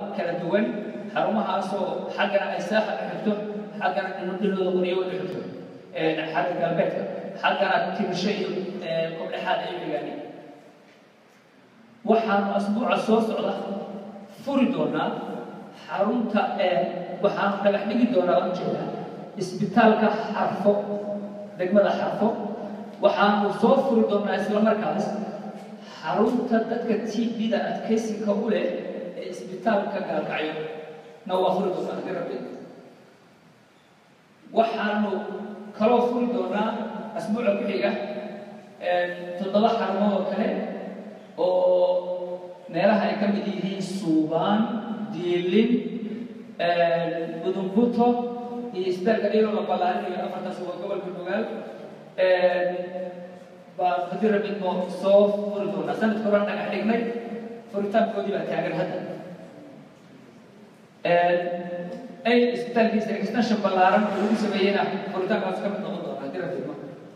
kala duwan xarumahaasoo xaggana ay saaxa ka xigto xaggana dhinooda qoryo wada xigto xagga galbeedka xaggana timisho iyo kobdhexaad ay dhigaani waxaanu asbuuca soo socda furi doonaa xarunta waxaanu dhagax dhigi doonaa waan jeedaa isbitaalka xarfo degmada xarfo waxaanu soo furi doonaa isla markaas xarunta dadka tbda adkaysinka u leh ee isbitaalka gaalkacyo na waa furi doonaa haddii rabbi waxaanu kaloo furi doonaa asbuuca ku xiga toddoba xarumood oo kale oo meelaha ay ka mid yihiin suubaan diilin budumbuto iyo isbitaalka dhilo la ballaarinayo afartaas waa gobolka nugaal baa haddii rabbi moo soo furi doonaa sanadka horan dhagax dhignay furitaankoodii baa taagan hadda ay isbitaalkiisa extension ballaaran oo lagu sameeyeyna furitaankaas ka mid noqon doona haddii rabbi ma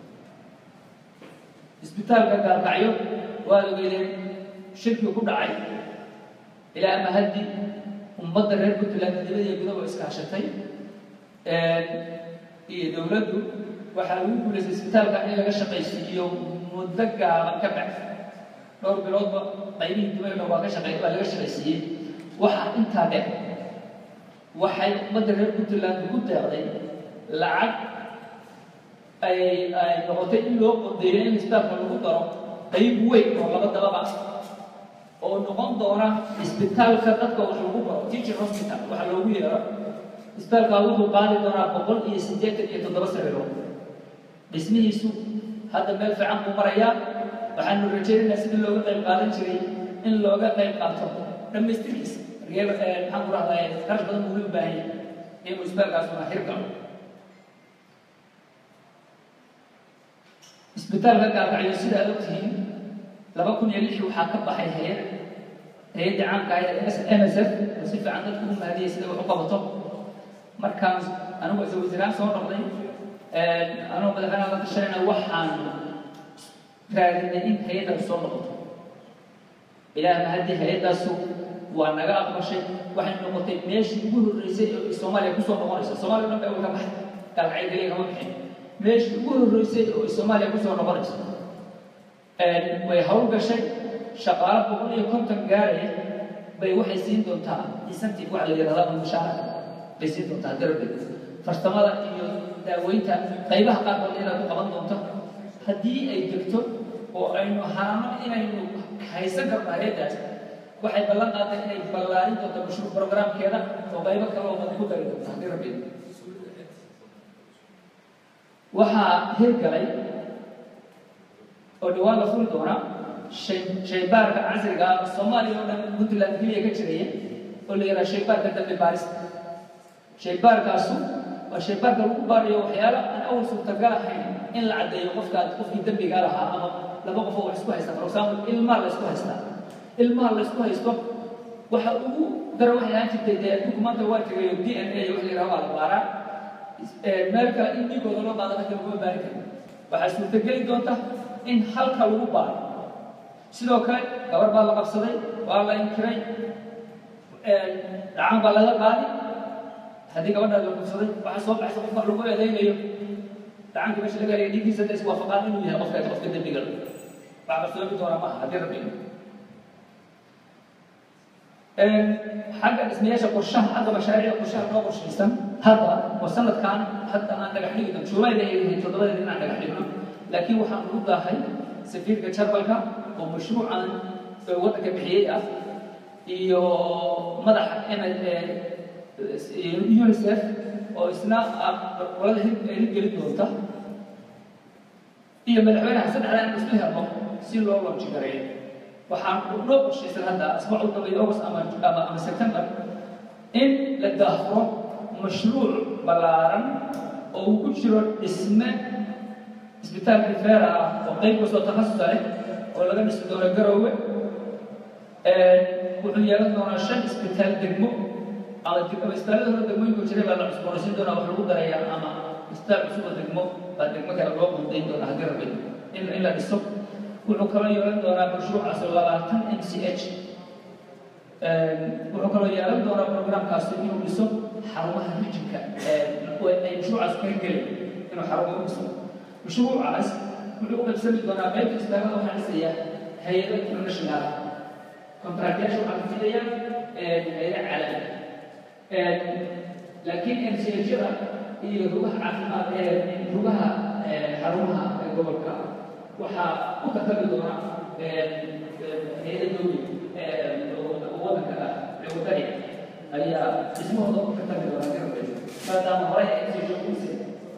isbitaalka gaalkacyo waa ogeydeen shirkii ku dhacay ilaa ama haddi ummadda reer puntland dibadiya gudaha iskaashatay iyo dowladdu waxaa lagu guulaystay isbitaalka in laga shaqaysiiyo muddo gaaban ka bax dhowr biloodba qaybihii dibadna waa ka shaqey waa laga shaqaysiiyey waxaa intaa dheer waxay ummadda reer puntland ugu deeqday lacag ay ay noqotay in loo qodeeyo in isbitaalka lagu daro qayb weyn oo laba dababa oo noqon doona isbitaalka dadka wax lagu baro teaching hospital waxa loogu yeero isbitaalkaa wuxuu qaadi doonaa boqol iyo siddeetan iyo toddoba sariirood dhismihiisu hadda meel fiican buu marayaa waxaanu rajaynaynaa sidii looga qayb qaadan jiray in looga qayb qaato dhammaystirkiisa reer maxaan ku rahdaa qarash badan buu u baahan yahay inuu isbitaalkaasuna hirgalo isbitaalka gaalkacyo sida aad ogtihiin laba kun iyo lix waxaa ka baxay hay-ad hay-adda caamka ahayd m s f oo si fiican dadku u mahadiyay sida wax u qabato markaan anigu isa wasiiraan soo noqday anuu madaxweynaha la tashanayna waxaan raadinay in hay-addaas soo noqoto ilaah mahadii hay-addaasu waa naga aqbashay waxay noqotay meeshii ugu horreysay oo soomaaliya kusoo noqonaysa soomaaliya dhan bay ka baxay gaalkacyo geliya kama bixin meeshii ugu horreysay oo soomaaliya kusoo noqonaysa way hawl gashay shaqaalo boqol iyo konton gaaraya bay waxay siin doontaa incentive waxa la yidhahdaa mushaara bay siin doontaa darabdeed farsamada iyo daaweynta qaybaha qaarkood inaad ku qaban doonto haddii ay degto oo aynu haano inaynu haysan karno hay-addaas waxay ballan qaaday inay ballaarin doonto mashruuc programkeeda oo qaybo kale oo badan ku dari doonto haddii rabbi waxaa hirgalay oo dhawaan la furi doona shaybaarka casriga ah soomaaliya oo dhan puntland keliya ka jiraya oo la yidhaha shaybaarka dambe baarista shaybaarkaasu waa shaybaarka lagu baarayo waxyaalo aan awal suurtagal ahayn in la caddeeyo qofkaad qofkii dembigaa lahaa ama laba qof oo wax isku haysta for example ilmaha la isku haystaa ilmaha la isku haysto waxa ugu dara waxay ahaan jirtay dee adduunku maanta waa tegayo d n a wax la yidhaha waa la baaraa meel kale in dhiigooda loo qaado dadka laguma baari karin waxaa suurtageli doonta in halka lagu baaro sidoo kale gabar baa la qabsaday waa la inkiray dhacaan baa laga qaadi haddii gabadhaa la qabsaday waxaa soo baxsa qofka lagu eedaynayo dhacaanka meesha laga helaya dhiiggiisa da iswaafaqaan inuu yahay qofka qofka dembiga wax qarsoomi doona maaha haddii rabbi xagga dhismayaasha qorshaha hadda mashaariicda qorshaha noo qorshaysan hadda oo sanadkan hadda aan dhagax dhigno juulayda ay yihiin toddobadeed inaan dhagax dhigno laakiin waxaan ugu daahay safiirka jarbalka oo mashruucan waddanka bixiyey ah iyo madaxa unicef oo isna qolada hirgelin doonta iyo madaxweynaha saddexda in isku helno si loo loonji gareeyo waxaan noo qorshaysan hadda asbuuc u dambeeya august ama ama ama september in la daahfuro mashruuc ballaaran oo uu ku jiro dhisme isbitaal rifeera ah oo qayb kastoo takhasusa leh oo laga dhisi doono garoowe wuxuu yeelan doonaa shan isbitaal degmo ama isbitaallada hore degmooyinku jiray baa la cusboonaysiin doonaa wax lagu darayaa ama isbitaal cusub oo degmo baa degmo kale loo qundayn doonaa haddii rabbi in in la dhiso wuxuu kaloo yeelan doonaa mashruucaas labaatan m c h wuxuu kaloo yeelan doonaa programkaasi inuu dhiso xarumaha rijinka ay mashruucaas kaga gelay inuu xarumo u dhiso mashruucaas wuxuu u qabsami doonaa qaybta istaagada waxaa dhisaya hay-ado international kontraktyaasha waxaa ka fidaya hay-ada caalami laakiin mchada iyo rugaha caafimaad rugaha xarumaha gobolka waxaa u tartami doona hay-ada dowli wadanka wadani ayaa dhismahooda u tartami doona garabkeeda maadaama horey ay sii shaqeysa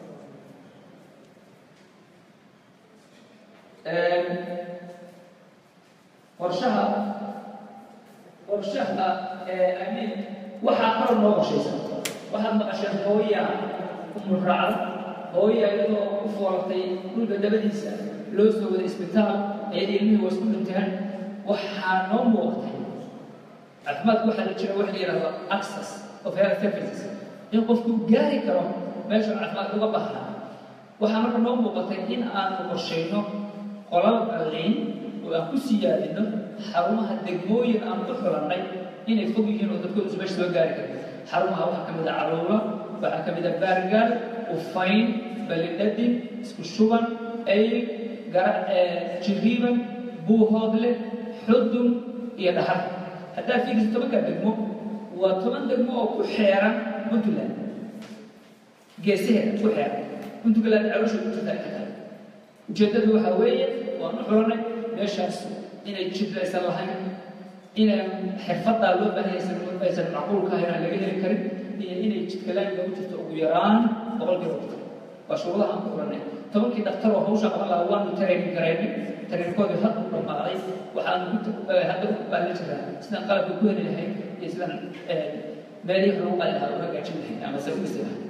qorshaha qorshaha amin waxaa kaloo noo qorshaysan waxaad maqasheen hooya umuraaco hooya iyadoo u foolatay dhulka dabadiisa loo soo wada isbitaal ayada ilmihii waa isku dhinteen waxaa noo muuqtay caafimaadku waxaa la jira waxa la yidhahdo access of health services in qofku gaari karo meesha caafimaad uga baxaa waxaa marka noo muuqatay in aanu qorshayno qolal qalliin oo aan ku siyaadino xarumaha degmooyin aan ku xulannay inay fog yihiin oo dadkooda meesha soo gaari kara xarumaha waxaa ka mid a caluulo waxaa ka mid a baargaal ufayn balidhadin isku shuban eyl jiriiban buuhoodle xudun iyo dhahar haddaad fiiriso tobankaa degmo waa toban degmo oo ku xeeran puntland geesaheeda ku xeeran puntland caloosha ku jirta inta kale ujeeddadu waxaa weeye waan u xulanay meeshaas inay jidlaysan lahayn inaan xirfadaa loo baahaysan aysan macquulka ahayn aan laga heli karin iyo inay jidka laamiga u jirto ugu yaraan boqolkiiba boqol waa shuruudaha aan ku xulanay tobankii dhaktar oo hawsha qaban lahaa waanu tareenin gareynay tareenkoodii had u dhammaaday waxaanu hadda u baahan jiraa sidaan qalabka ku heli lahayn iyo sidaan meelihii lagu qali lahaa u hagaajin lahayn ama se u dhisi lahayn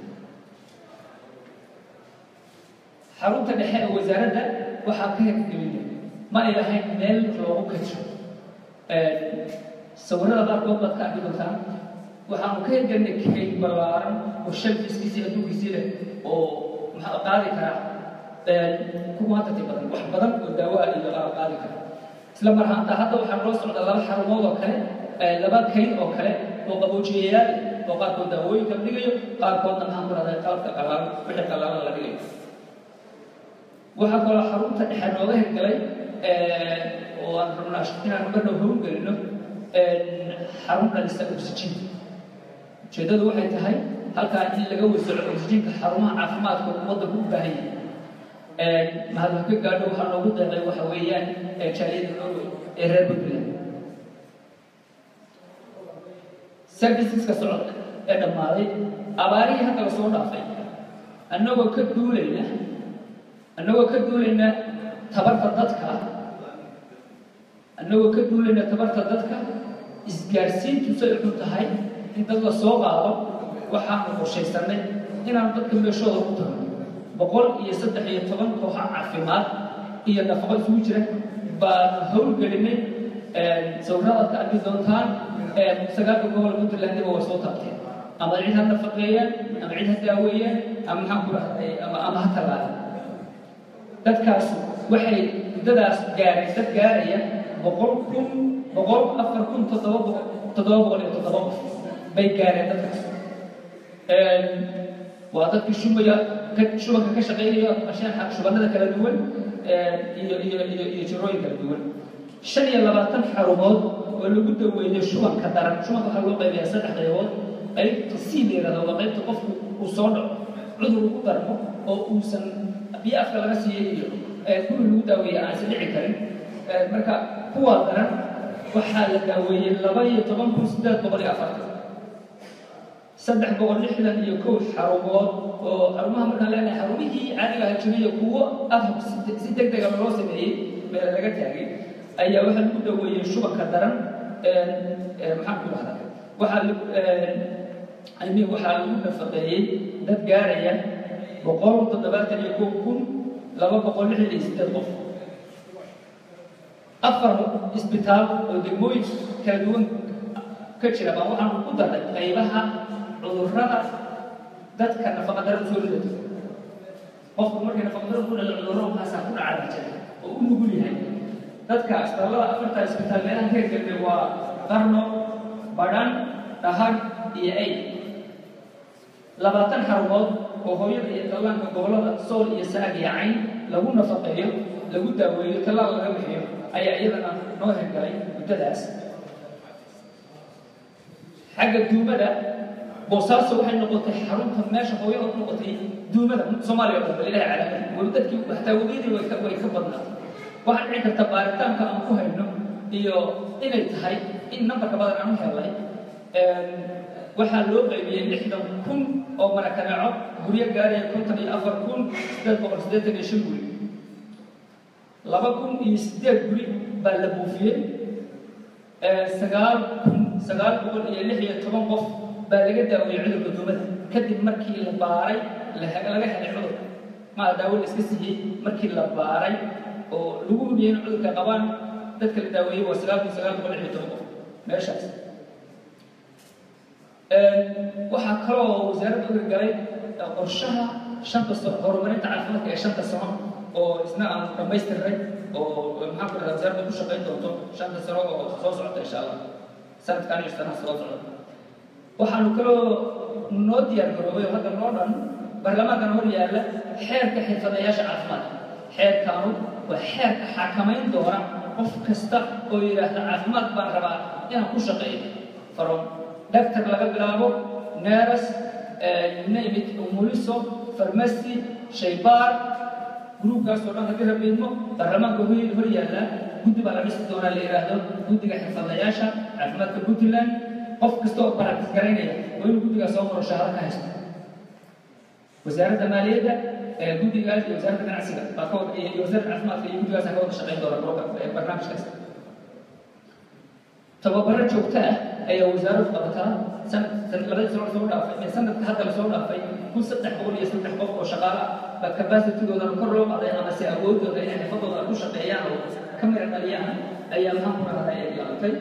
xarunta dhexe ee wasaaradda waxaa ka hirgelinay ma ay lahayn meel loogu kajo sawirada qaarkood baad ka arki doontaan waxaanu ka hirgelinay kayd ballaaran oo shalfiskiisii adduunkiisii leh oo maxaa qaadi karaa kuwaantati badan wax badan oo daawaa iyo qaar qaadi kara isla mar ahaanta hadda waxaa noo socda laba xarumood oo kale laba kayd oo kale oo qaboojiyayaal oo qaarkood daawooyinka la dhigayo qaarkoodna maxaan ku rahday qalabka qalaalan wixii qalaalan la dhigayo waxaa kaloo xarunta dhexe nooga hirgalay oo aan rabnaa inaan marna howlgelino xarun dhalisa oxygen ujeeddadu waxay tahay halkaa in laga wasaco oxygenka xarumaha caafimaadka waddanku u baahan yahay mahadma ka gaadho waxaa noogu deeqay waxa weeyaan jaaliyada norway ee reer puntland serviceska socda ee dhammaaday abaarihii hadda la soo dhaafay annagoo ka duulayna annagoo ka duulayna tabarta dadka annagoo ka duulayna tabarta dadka isgaarsiintu say xun tahay in dad la soo qaado waxaanu qorshaysanay inaan dadka meeshooda ku tagno boqol iyo saddex iyo toban kooxa caafimaad iyo nafaqo isugu jira baanu howlgelinay sawiradaad ka arki doontaan sagaalka gobol puntlandiba waa soo taabteen ama cid ha nafaqeeyaan ama cid ha daaweeyaan ama maxaan ku rahday ama ama ha tallaadaan dadkaas waxay muddadaas gaareen dad gaaraya boqol kun boqol afar kun toddoba boqol toddoba boqol iyo toddoba qof bay gaareen dadkaas waa dadkii shubaya shubanka ka shaqaynaya mashaaxa shubanada kala duwan iyo iyo iyo iyo jirooyin kala duwan shan iyo labaatan xarumood oo lagu daweeyo shubanka daran shubanka waxaa loo qaybayaa saddex qaybood qaybta c la yidhahdo waa qaybta qofku uu soo dhaco cudur ugu darmo oo uusan biyo afka laga siiyey iyo guri lagu daaweeya aansan dhici karin marka kuwaa daran waxaa la daaweeyey laba iyo toban kun siddeed boqol iyo afartan saddex boqol lixdan iyo kow xarumood oo xarumaha markaan leenahay xarumihii caadiga aha jirayo kuwo adhoc si deg dega loo sameeyey meel laga taagay ayaa waxaa lagu daweeyey shubanka daran maxaan ku dhahdaa waxaa aymi waxaa lagu nafaqeeyey dad gaaraya boqol toddobaatan iyo kow kun laba boqol lixdan iyo siddeed qof afar isbitaal oo degmooyin kala duwan ka jira baa waxaan ku darnay qaybaha cudurrada dadka nafaqadara soo ridato qofku markay nafaqadara ku dhalo cudurro maxaasaa ku dhaca jira oo u nugul yahay dadka isbitaallada afarta isbitaal meelaha ka hirgelnay waa qarno badhan dhahar iyo ay labaatan xarumood oo hooyada iyo dhallaanka gobollada sool iyo saag iyo cayn lagu nafaqeeyo lagu daaweeyo tallaal laga bixiyo ayaa iyadana noo hirgalay muddadaas xagga duumada boosaaso waxay noqotay xarunta meesha hooyada ku noqotay duumada soomaaliya oo dhan balilahi calaamad weli dadkii hataa webiyadii way ka way ka badnaatay waxaa dhici karta baaritaanka aan ku hayno iyo inay tahay in nambarka badan aan u helnay waxaa loo qaybiyey lixdan kun oo marakaneeco guryo gaaraya konton iyo afar kun sideed boqol siddeetan iyo shan guri laba kun iyo siddeed guri baa la buufiyey sagaal kun sagaal boqol iyo lix iyo toban qof baa laga daaweeyey cudurka duumada kadib markii la baaray laga helay cudur maa daawo la iska siiyey markii la baaray oo lagu hubiyey in cudurka qabaan dadka la daaweeyey waa sagaal kun sagaal boqol lix iyo toban qof meeshaas waxaa kaloo wasaaradda u hirgalay qorshaha shanta sano horumarinta caafimaadka ee shanta sano oo isna aan dhammaystiray oo maxaan ku dhahaa wasaaradda ku shaqayn doonto shanta sano oo soo socota insha allah sanadkan iyo sanaha soo socda waxaanu kaloo noo diyaar garoobay oo hadda noo dhan baarlamaankan hor yaalla xeerka xirfadayaasha caafimaadka xeerkaanu waa xeerka xakamayn doona qof kasta oo yidhaahda caafimaad baan rabaa inaan ku shaqeeyo from doctor laga bilaabo neras namit umuliso farmasi shaybaar gruubkaasoo dhan haddii rabiidmo baarlamaanka hor hor yaalla guddi baa la dhisi doonaa la yidhaahdo guddiga xirfadayaasha caafimaadka puntland qof kasta oo baraktis garaynaya waa inuu guddigaas soo maro shahaado ka haysto wasaaradda maaliyadda guddigaas iyo wasaaradda ganacsiga baa ka wada iyo wasaaradda caafimaadka iyo guddigaas ka wada shaqayn doona barnaamijkaas tababaro joogto ah ayaa wasaaraddu qabataa sanad labadii sano soo dhaafay sanadka hadda la soo dhaafay kun saddex boqol iyo saddex qof oo shaqaale ah baa capacity-goodana kor loo qaday ama se awoodooda inay xirfadooda ku shaqeeyaan oo ka mira dhaliyaan ayaa maxaan ku rahday ay laabatay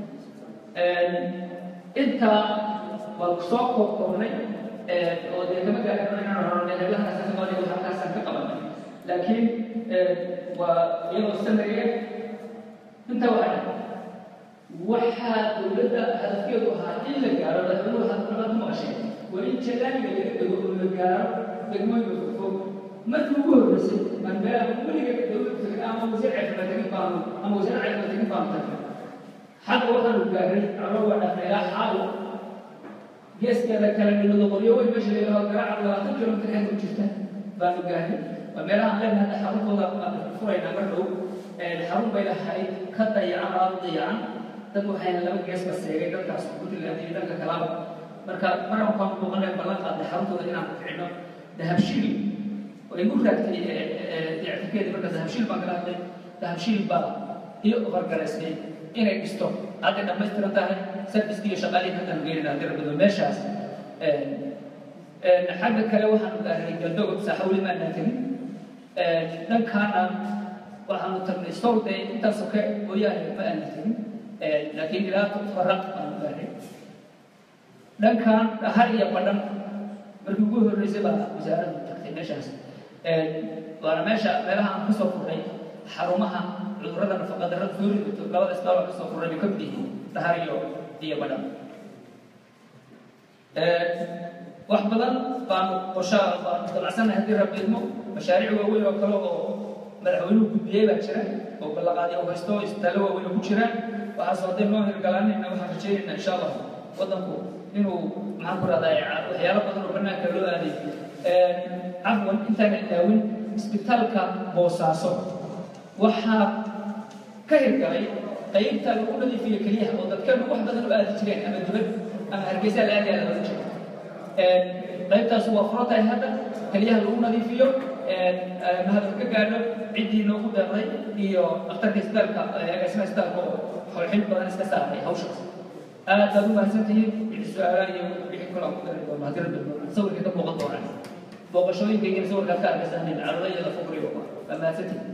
intaa waa soo koobkoobnay oo dee kama gaari karo inaan hornay heblahaas soomaaliya wax halkaasaan ka qabanay laakiin waa iyadoo sanariga intaa waxaa waxaa dowladda hadafkeedu ahaa in la gaaro madaxweynuhu hadalada ku maqashay waa in jalaamiga laga dego oo la gaaro degmooyinka fogfog markii ugu horreysay manbeela weliga dowladda tagay ama wasiir caafimaad tagin baanu ama wasiir caafimaad tagin baanu tagnay xagga waxaanu gaaray calo waa dhafnay ilaa xaawo geeskeeda kale dhilado qoryo weyn meesha la yidhaho garaaca labaatan kilomitir xeed u jirta baanu gaaray waa meelaha aan leenahay hadda xaruntooda furaynaa mar dhow xarun bay lahayd ka dayacan aada dayacan dad waxayna laba geesba seegay dadkaas puntland iyo dhanka kalaba marka maran kaan muuqanay ballan qaadnay xaruntooda inaan ficno dahabshiil oo igu raagtay dictifkeedii marka dahabshiil baan kala hadlay dahabshiil baa iyo ofargaraysnay inay dhisto hadday dhammaystiran tahay serviceki iyo shaqaalihii haddaan geynayna haddii rabbido meeshaas xagga kale waxaanu gaaray galdoog saaxawli maanaan tegin dhankaana waxaanu tagnay sowde intaas soke mooyaane ma aanan tegin laakiin ilaa faraq aanu gaaray dhankan dhahar iyo badhan markii ugu horreysay baa wasaaraddu tagtay meeshaas waana meesha meelaha aan kasoo furnay xarumaha cudurrada nafaqadarrada foorida labada isbaal oo kasoo furnay bay ka mid yihiin dhahar iyo iyo badhan wax badan baanu qorshaa baanu dabacsannahay haddii rabbiidmo mashaariic waaweyn oo kale oo madaxweynuhu gudbiyey baa jira oo ballaqaadyo u haysto isbitaallo waaweyn oo ku jiraan waxaasoo hadday noo hirgalaanayna waxaan rajaynaynaa insha allah waddanku inuu maxaan ku rahdaa waxyaalo badan oo bannaanka loo aaday cafwan intaana ilaawin isbitaalka boosaaso waxaa ka hirgalay qaybta lagu nadiifiyo keliyaha oo dadkeenu wax badan u aadi jireen ama dibad ama hargeysa la aadi aada jira qaybtaas waa furo tahay hadda keliyaha lagu nadiifiyo mahadal ka gaadho ciddii noogu deeqday iyo dhakhtarka isbitaalka agaasimaha isbitaalka oo xolxil badan iska saaray hawshaas aad baad u mahadsantihiin wixii su-aalaha iyo wixii kale aan ku dari doono haddii rabbi sawirka ka muuqan doonaan booqashooyinkaygina sawirkaad ka arkaysanin carada iyo lafugriyo waa mahadsantihiin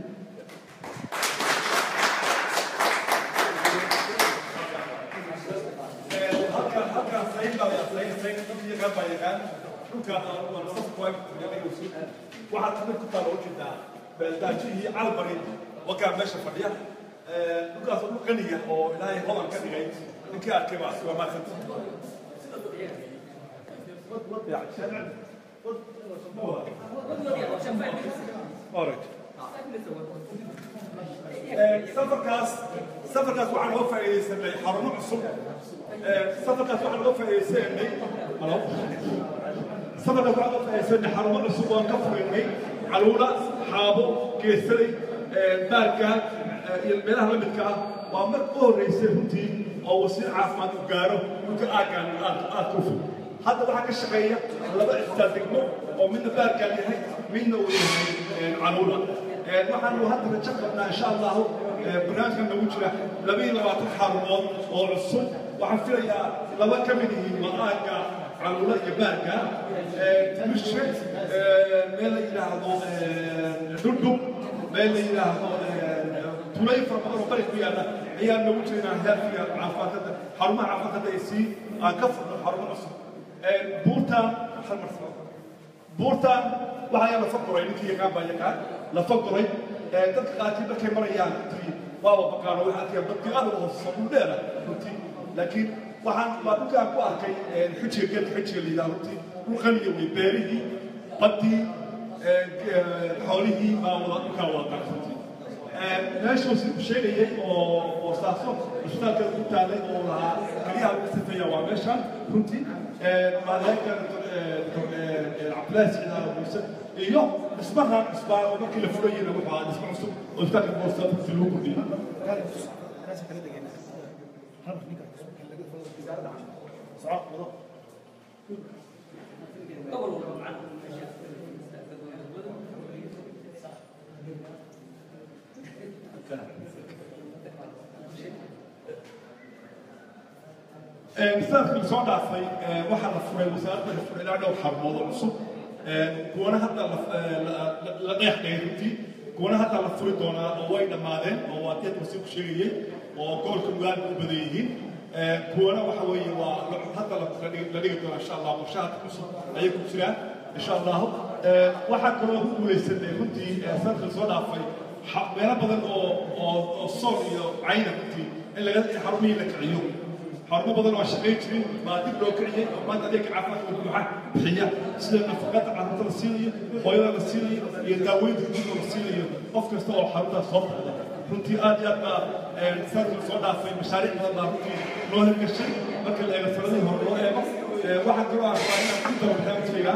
waxaad kamid ku taala ujeedaa baaldaajihii calbarin wakaa meesha fadhiya dhulkaas dhul qaniga oo ilaahay hodan ka dhigay ninkii arkay baa waa maasanta Alright. safarkaas safarkaas waxaan uga faa'iidaysanay xarumo cusub safarkaas waxaan uga faa'iidaysanay halo safarkaas waxaan uga faa'iidaysanay xarumo cusub oo aan ka furinay caluula xaabo geesalay baarka iyo meelaha la midka ah waa mar u horreysay runtii oo wasiir caafimaad u gaaro dhulka aaggaan aad ku fog hadda waxaa ka shaqeeya laba cistaa degmo oo midna baarkaan yahay midna uu yahay caluula waxaanu hadda rajo qabnaa insha allahu barnaamijkan nagu jira laba iyo labaatan xarumood oo cusub waxaan filayaa laba ka mid yihiin maqaanka caluula iyo baarka mishe meel la yidhaahdo dhudhub meel la yidhaahdo tulay fara badan oo bari ku yaalla ayaa nagu jira inaan heerkiga caafimaadkada xarumaha caafimaadkada ay sii aan ka furno xarumo cusub buurtaan hal mar buurtaan waxaa lafa guray ninkii yaqaan baa yaqaan lafa guray dadka qaarkii markay marayaan runtii waaba baqaano waxaa arkaya badki aad uga hooseysa dhul dheera runtii laakiin waxaan baa dhulkaan ku arkay xujiga geedka xujiga la yidhaha runtii dhul qaniya wey beerihii baddii xoolihii baa wada dhulkaan wada daray runtii meeshuu si sheegayay oo boosaaso cusbitaalka ku taalay oo lahaa kaliyaha lagu sifeeya waa meeshan runtii maaleenka cabdilaahi siciid muuse iyo dhismahan cusbaan oo markii la furayeyna wuxuu ahaa dhismo cusub oo cusbitaalka boosta runtii lagu kordhiyey sanadkii la soo dhaafay waxaa la furay wasaaradda la furay ilaa dhowr xarumood oo cusub kuwana hadda la dheex dhigay runtii kuwana hadda la furi doonaa oo way dhammaadeen oo waa deed wasiirku sheegayey oo gobolka mugaadka u badan yihiin kuwana waxa weeye waa hadda la dhigi doonaa insha allah qorshaha cusub ayay ku jiraan insha allahu waxaa kaloo ku guulaysanay runtii sanadkii la soo dhaafay meelo badan oo oo sool iyo cayna runtii in laga xarumihii la kiciyo xarumo badan waa shaqayn jirin baa dib loo kiciyey oo maanta adeegga caafimaadka buuxa bixiya sida nafaqada carruurta la siinayo hooyada la siinayo iyo daaweynta guudka la siinayo qof kasta oo xaruntaas soo baxda runtii aad iyo aad baa sanadkii la soo dhaafay mashaariic badan baa runtii loo hirgashay marka la eego sanadihii hore loo eego waxaa kaloo ah waa inaan ku daro barnaamijkayga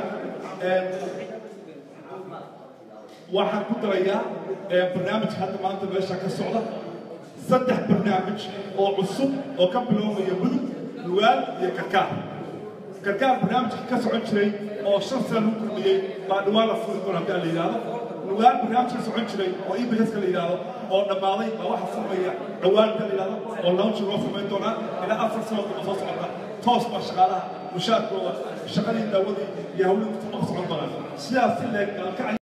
waxaan ku darayaa barnaamijka hadda maanta meesha ka socda saddex barnaamij oo cusub oo ka biloomaya mudug lugaal iyo karkaar karkaar barnaamijka ka socon jiray oo shan sana lagu kordhiyey baa dhawaan la furi doona haddii la yidhaahdo lugaal barnaamij ka socon jiray oo ibska la yidhaahdo oo dhammaaday baa waxa furmaya dhawaan inta la yidhaahdo oo launch loo samayn doonaa ilaa afar sanood oo soo socota toos baa shaqaalaha mushaarkooda shaqadii daawadii iyo hawlihii ku socon doonaan sidaas si leeg